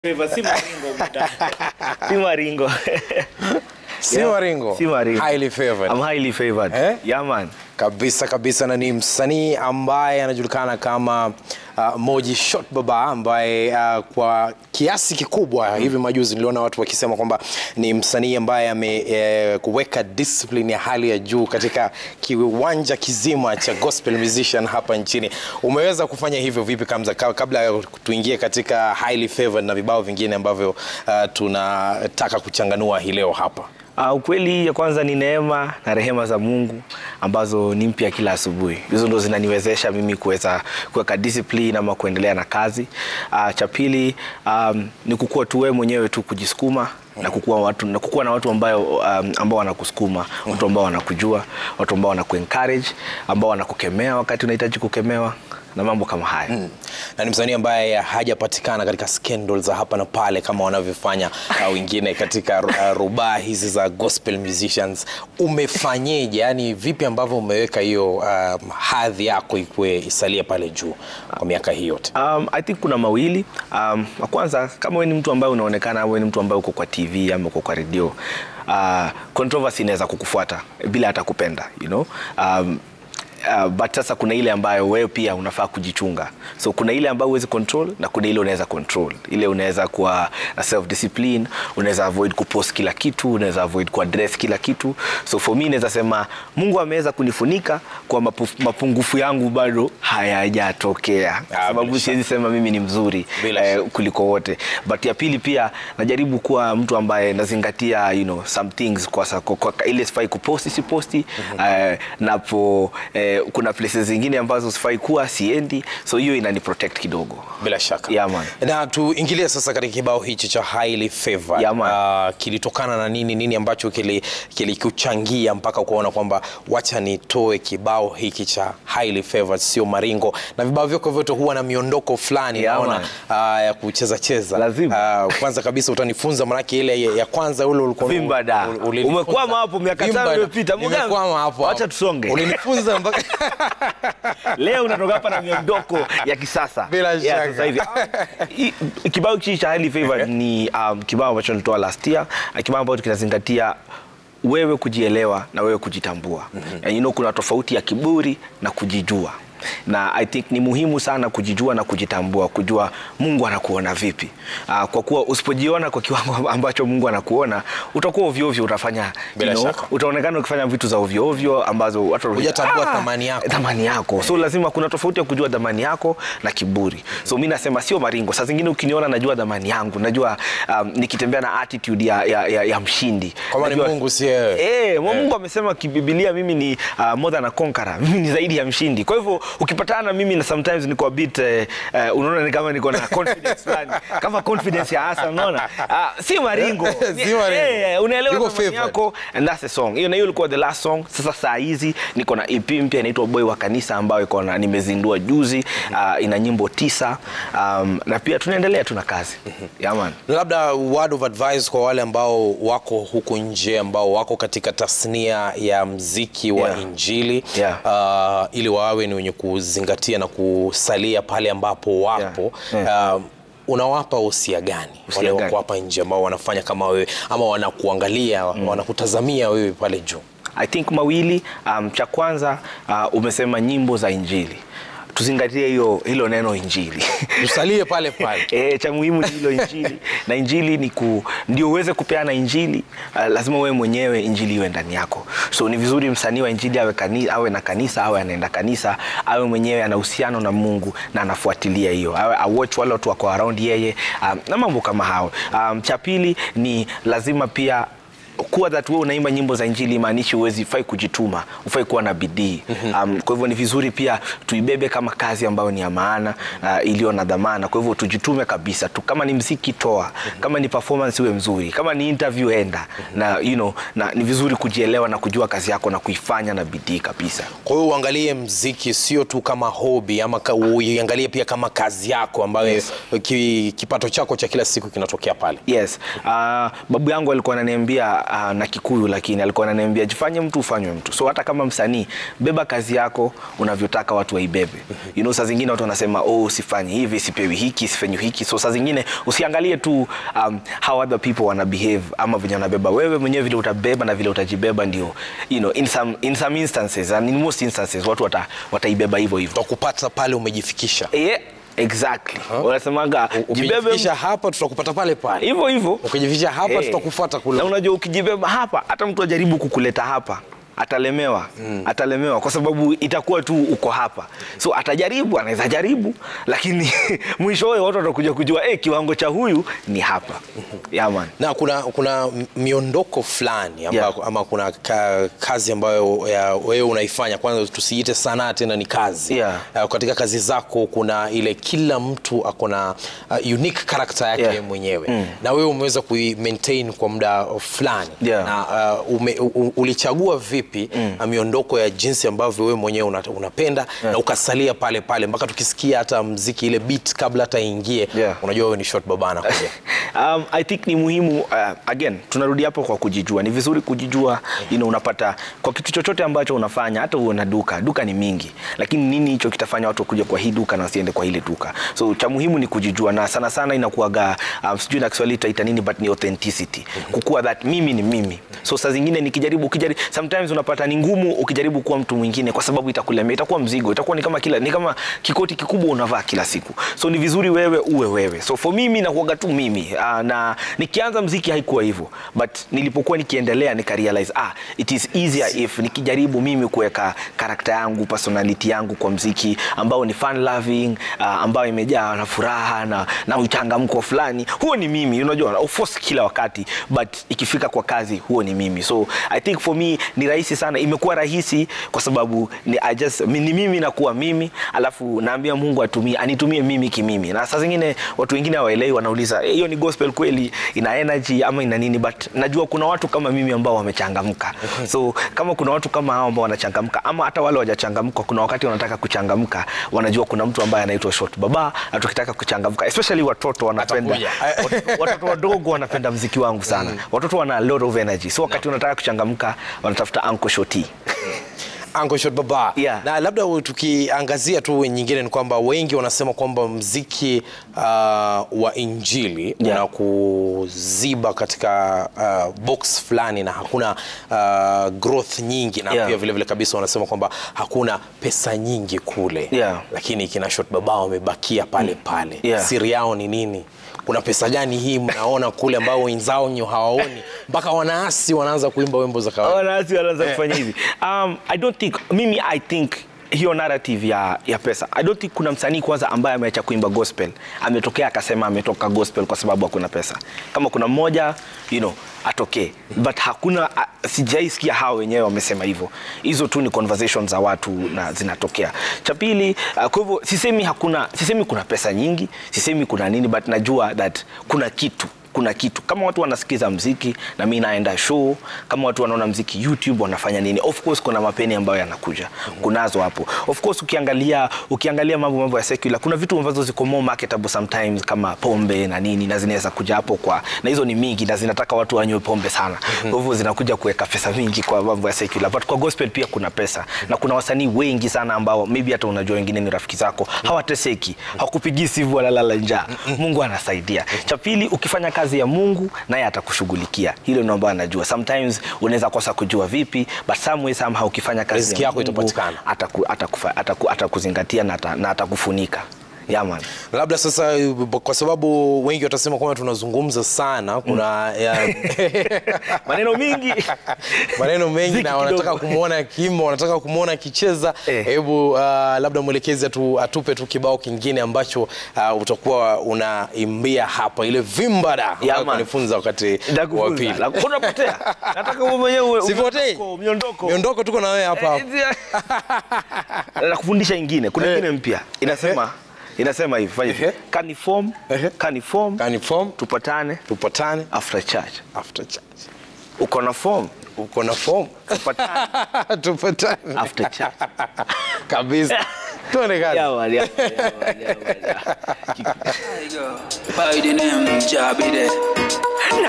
Favor, si maringo buda. si maringo. Si Yeah. Maringo. Si maringo. Highly favored. I'm highly favored. Eh? Yeah man. kabisa kabisa na ni msanii ambaye anajulikana kama uh, Moji Shot Baba ambaye uh, kwa kiasi kikubwa hivi majuzi niliona watu wakisema kwamba ni msanii ambaye amekuweka eh, discipline ya hali ya juu katika kiwanja kizima cha gospel musician hapa nchini. Umeweza kufanya hivyo vipi Kamza, ka- kabla ya tuingie katika highly favored na vibao vingine ambavyo uh, tunataka kuchanganua hii leo hapa? Uh, ukweli ya kwanza ni neema na rehema za Mungu ambazo ni mpya kila asubuhi. Hizo ndo zinaniwezesha mimi kuweza kuweka discipline ama kuendelea na kazi. Uh, cha pili um, ni kukua tu wewe mwenyewe tu kujisukuma na kukua watu na kukua na watu ambayo um, ambao wanakusukuma, watu ambao wanakujua, watu ambao wanakuencourage, ambao wanakukemea wakati unahitaji kukemewa na mambo kama haya. Mm. na ni msanii ambaye hajapatikana katika scandal za hapa na pale kama wanavyofanya uh, wengine katika uh, rubaa hizi za gospel musicians. Umefanyeje? Yani vipi ambavyo umeweka hiyo um, hadhi yako ikuwe isalie pale juu kwa miaka hii yote? Um, I think kuna mawili. Um, wa kwanza kama wewe ni mtu ambaye unaonekana wewe ni mtu ambaye uko kwa TV ama uko kwa radio, uh, controversy inaweza kukufuata bila hata kupenda, you know? Um, Uh, but sasa kuna ile ambayo wewe pia unafaa kujichunga. So kuna ile ambayo huwezi control na kuna ile unaweza control. Ile unaweza kuwa na self discipline, unaweza avoid kupost kila kitu, unaweza avoid kuaddress kila kitu. So for me naweza sema Mungu ameweza kunifunika kwa mapu, mapungufu yangu bado hayajatokea. Kwa Ah, sababu bila shaka. siwezi sema mimi ni mzuri Bila eh, shaka. kuliko wote. But ya pili pia najaribu kuwa mtu ambaye nazingatia you know, some things kwa, sa- kwa, kwa ile sifai kuposti siposti eh, napo eh, kuna places zingine ambazo sifai kuwa siendi, so hiyo inani protect kidogo. Bila shaka. Yeah, man. Na tuingilie sasa katika kibao hichi cha highly favored. Yeah, man. Uh, kilitokana na nini? Nini ambacho kili- kilikuchangia mpaka ukaona kwamba wacha nitoe kibao hiki cha highly favored, sio maringo. Na vibao vyako vyote huwa na miondoko fulani Yeah, naona man. uh, ya kucheza cheza. Lazima. Uh, kwanza kabisa utanifunza manake ile ya- ya kwanza ule ulikuwa Vimba da. ul- ulinifunza. Umekwama hapo miaka Vimba tano da. iliyopita. Mugambi. Nimekwama hapo. Wacha hapo. tusonge. Ulinifunza mpaka Leo unatoka hapa na miondoko ya kisasa. Bila Yeah, shaka. sasa hivi. Hii- Kibao hichi cha Highly Favored ni um, kibao ambacho nilitoa last year, na kibao ambacho kinazingatia wewe kujielewa na wewe kujitambua. And you know, kuna tofauti ya kiburi na kujijua na I think ni muhimu sana kujijua na kujitambua, kujua Mungu anakuona vipi. Uh, kwa kuwa usipojiona kwa kiwango ambacho Mungu anakuona utakuwa ovyo ovyo, utafanya Bila you know, shaka. utaonekana ukifanya vitu za ovyo ovyo ambazo watu Hujatambua thamani yako. thamani yako. So lazima kuna tofauti ya kujua thamani yako na kiburi. So mi nasema sio maringo. Saa zingine ukiniona najua thamani yangu, najua um, nikitembea na attitude ya, ya, ya, ya mshindi. Kama ni Najua- Mungu si wewe. Eh, Mungu amesema kibibilia mimi ni uh, more than a conqueror. Mimi ni zaidi ya mshindi. Kwa hivyo ukipatana na mimi na sometimes niko a bit eh, eh, unaona ni kama niko na confidence fulani. Kama confidence ya hasa unaona? Uh, si maringo. Si maringo. Eh, unaelewa Yuko thamani favored. yako and that's the song. Hiyo na hiyo ilikuwa the last song. Sasa saa hizi niko na EP mpya inaitwa Boy wa Kanisa ambayo iko na nimezindua juzi. Uh, ina nyimbo tisa. Um, na pia tunaendelea tuna kazi. Yeah man. labda word of advice kwa wale ambao wako huku nje ambao wako katika tasnia ya mziki wa Yeah. injili Yeah. uh, ili wawe ni wenye kuzingatia na kusalia pale ambapo wapo Yeah. Uh, unawapa usia gani Usia wale gani? wako hapa nje ambao wanafanya kama wewe ama wanakuangalia wanakutazamia wewe pale juu I think mawili. Um, cha kwanza uh, umesema nyimbo za injili, tuzingatie hiyo hilo neno injili tusalie pale pale E, cha muhimu ni hilo injili na injili ni ku, ndio uweze kupeana injili uh, lazima wewe mwenyewe injili iwe ndani yako. So ni vizuri msanii wa injili awe, kani, awe na kanisa awe anaenda kanisa awe mwenyewe ana uhusiano na Mungu na anafuatilia hiyo, awe awatch wale watu wako around yeye um, na mambo kama hao. Um, cha pili ni lazima pia kuwa that wewe unaimba nyimbo za injili imaanishi uwezi fai kujituma, ufai kuwa na bidii. Um, kwa hivyo ni vizuri pia tuibebe kama kazi ambayo ni ya maana uh, iliyo na dhamana. Kwa hivyo tujitume kabisa tu, kama ni mziki toa, kama ni performance iwe mzuri, kama ni interview enda na, you know, na ni vizuri kujielewa na kujua kazi yako na kuifanya na bidii kabisa. kwa hiyo uangalie mziki sio tu kama hobi ama ka- uiangalie pia kama kazi yako ambayo Yes. ki, kipato chako cha kila siku kinatokea pale Yes. Uh, babu yangu alikuwa ananiambia anaongea uh, na Kikuyu lakini alikuwa ananiambia jifanye mtu ufanywe mtu. So hata kama msanii, beba kazi yako unavyotaka watu waibebe. You know, saa zingine watu wanasema oh, sifanyi hivi, sipewi hiki, sifanyi hiki. So saa zingine usiangalie tu um, how other people wana behave ama venye wanabeba. Wewe mwenyewe vile utabeba na vile utajibeba ndio, you know, in some, in some instances and in most instances watu wata, wataibeba hivyo hivyo. tutakupata pale umejifikisha Yeah, exactly. Wanasemaga jibebe ukijifikisha hapa tutakupata pale pale hivyo hivyo ukijifikisha hapa Eh. tutakufuata kule na unajua ukijibeba hapa hata mtu ajaribu kukuleta hapa atalemewa mm. atalemewa kwa sababu itakuwa tu uko hapa so atajaribu anaweza jaribu lakini mwishowe watu watakuja kujua eh, kiwango cha huyu ni hapa yeah, man. na kuna kuna miondoko fulani amba, Yeah. ama kuna ka, kazi ambayo ya, wewe unaifanya kwanza tusiite sanaa tena ni kazi Yeah. uh, katika kazi zako kuna ile kila mtu akona uh, unique character yake Yeah. mwenyewe na wewe umeweza kui maintain kwa muda fulani Yeah. na uh, ume, u, ulichagua vipi uh, miondoko ya jinsi ambavyo wewe mwenyewe una, unapenda na ukasalia pale pale mpaka tukisikia hata mziki ile beat kabla hata ingie Yeah. unajua wewe ni short babana kuja um, I think ni muhimu uh, again tunarudi hapo kwa kujijua. Ni vizuri kujijua, you know, unapata kwa kitu chochote ambacho unafanya, hata uwe na duka, duka ni mingi, lakini nini hicho kitafanya watu kuja kwa hii duka na wasiende kwa ile duka? So cha muhimu ni kujijua, na sana sana inakuwaga um, sijui na Kiswahili itaita nini, but ni authenticity, kukua that mimi ni mimi. So saa zingine nikijaribu, ukijaribu, sometimes unapata ni ngumu ukijaribu kuwa mtu mwingine, kwa sababu itakulemea, itakuwa mzigo, itakuwa ni kama kila ni kama kikoti kikubwa unavaa kila siku. So ni vizuri wewe uwe wewe. So for mimi nakuwaga tu mimi uh, na nikianza mziki haikuwa hivyo, but nilipokuwa nikiendelea nika realize ah, it is easier if nikijaribu mimi kuweka karakta yangu personality yangu kwa mziki ambao ni fun loving uh, ambao imejaa na furaha na, na uchangamko fulani, huo ni mimi, unajua of course kila wakati, but ikifika kwa kazi huo ni mimi. So I think for me ni rahisi sana, imekuwa rahisi kwa sababu ni, I just, mi- ni mimi nakuwa mimi, alafu naambia Mungu atumie anitumie mimi kimimi, na saa zingine watu wengine hawaelewi, wanauliza "Eh, hiyo ni gospel kweli, ina energy ama ina nini? But najua kuna watu kama mimi ambao wamechangamka, so kama kuna watu kama hao ambao wanachangamka, ama hata wale wajachangamka, kuna wakati wanataka kuchangamka, wanajua kuna mtu ambaye anaitwa Short Baba, na tukitaka kuchangamka, especially watoto wanapenda Atakuja. watoto- watoto wadogo wanapenda mziki wangu sana. Watoto wana a lot of energy, so wakati unataka kuchangamka, wanatafuta Uncle Shoti. Uncle Shot Baba. Yeah. Na labda u- tukiangazia tu nyingine ni kwamba wengi wanasema kwamba mziki uh, wa injili Yeah. unakuziba katika uh, box fulani na hakuna uh, growth nyingi na Yeah. pia vile vile kabisa wanasema kwamba hakuna pesa nyingi kule Yeah. lakini kina Shot Baba wamebakia pale pale. Yeah. Siri yao ni nini? Kuna pesa gani hii mnaona kule ambao wenzao nyo hawaoni mpaka wanaasi wanaanza kuimba wimbo za kawaida? wanasi wanaanza kufanya hivi um, i don't think mimi i think hiyo narrative ya, ya pesa i don't think kuna msanii kwanza ambaye ameacha kuimba gospel ametokea akasema ametoka gospel kwa sababu hakuna pesa kama kuna mmoja you know atokee but hakuna uh, sijaisikia hao wenyewe wamesema hivyo hizo tu ni conversation za watu na zinatokea cha pili uh, kwa hivyo sisemi hakuna sisemi kuna pesa nyingi sisemi kuna nini but najua that kuna kitu kuna kitu kama watu wanasikiza mziki na mi naenda show kama watu wanaona mziki youtube wanafanya nini of course kuna mapeni ambayo yanakuja kunazo hapo of course ukiangalia ukiangalia mambo mambo ya secular kuna vitu ambazo ziko more marketable sometimes kama pombe na nini na zinaweza kuja hapo kwa na hizo ni mingi na zinataka watu wanywe pombe sana kwa hivyo zinakuja kuweka pesa mingi kwa mambo ya secular but kwa gospel pia kuna pesa na kuna wasanii wengi sana ambao maybe hata unajua wengine ni rafiki zako hawateseki hawakupigii sivu walalala njaa mungu anasaidia cha pili ukifanya kazi ya mungu naye atakushughulikia hilo ndio ambayo anajua sometimes unaweza kosa kujua vipi but some way somehow ukifanya kazi Riziki ya yako Mungu, itapatikana. ataku, atakufa, ataku, atakuzingatia na, ata, na atakufunika yeah, man. labda sasa kwa sababu wengi watasema kwamba tunazungumza sana kuna ya, maneno mingi maneno mengi Ziki na wanataka kidogo. kumwona kimo wanataka kumwona akicheza Eh. hebu uh, labda mwelekezi atu, atupe tu kibao kingine ambacho uh, utakuwa unaimbia hapa ile vimbada ambayo man. kanifunza wakati wa Nitakufunza. pili La- unapotea nataka wewe mwenyewe uwe- Sipotei. miondoko, miondoko miondoko tuko na wewe hapa hapa na kufundisha ingine kuna Eh. ingine mpya inasema inasema hivi fanya hivi Ehe. kaniform Ehe. kaniform Kaniform, tupatane tupatane after church after church uko na form uko na form tupatane tupatane after church kabisa tuone kazi Yeah, man, yeah, man, yeah, man, yeah, man, yeah. By the name Jabby there.